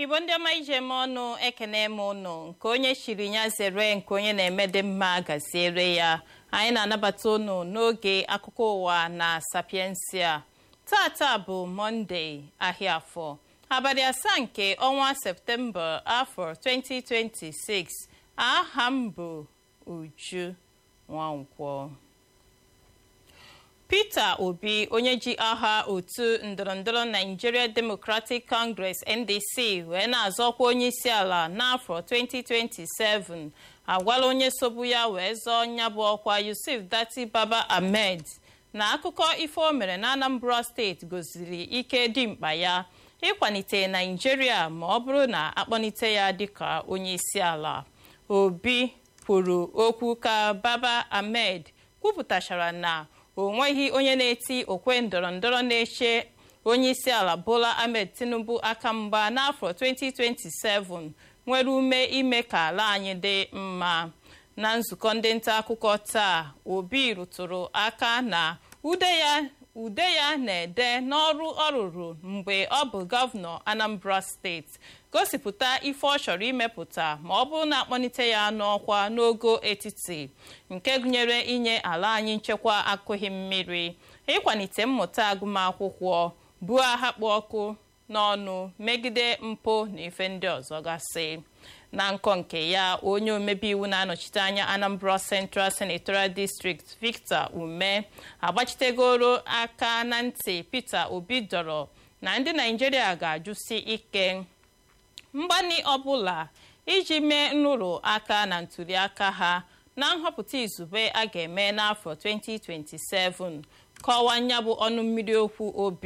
igbo ndị ọma ije m ọnụ ekene m ụnụ nke onye chiri ya zere nke onye na-eme dị mma gaziere ya anyị na-anabata ụnụ n'oge akụkọ ụwa na sapiensia tata bụ mọnde ahịa afọ abalị asaa nke ọnwa septemba afọ 2026 aha m bụ uju nwankwọ peter obi onye ji aha otu ndọrọndọrọ nigeria democratic congress ndc wee na-azọkwa onye isi ala n'afọ 2027 agwala onye sobu ya wee zọọ nya bụ ọkwa yusuf dati baba ahmed na akụkọ ife o mere na anambra steeti gosiri ike dimkpa ya ịkwalite naijiria ma ọ bụrụ na akpọlite ya dịka onye isi ala obi kwuru okwu ka baba ahmed kwupụtachara na o nweghị onye na-eti okwe ndọrọndọrọ na-eche onye isi ala bola ahmed tinubu aka mgba n'afọ 2027 nwere ume ime ka ala anyị dị mma na nzukọ ndị nta akụkọ taa obi rụtụrụ aka na ude ya ude ya na-ede n'ọrụ ọ rụrụ mgbe ọ bụ gọvanọ anambra steeti gosipụta ife ọ chọrọ imepụta ma ọ bụrụ na akpọlite ya n'ọkwa n'ogo etiti nke gụnyere inye ala anyị nchekwa akụghị mmiri ịkwalite mmụta agụmakwụkwọ buo agha kpụ ọkụ n'ọnụ megide mpụ na ife ndị ọzọ gasị na nkọ nke ya onye omebe iwu na-anọchite anya anambra central senatorial district victor ume agbachitegoro aka na ntị peter obi dọrọ na ndị naijiria ga-ajụsi ike mgbani ọbụla iji mee nrụrụ aka na ntụliaka ha na nhọpụta izugbe a ga-eme n'afọ 2027 kọwaa nya bụ ọnụ mmiri okwu obi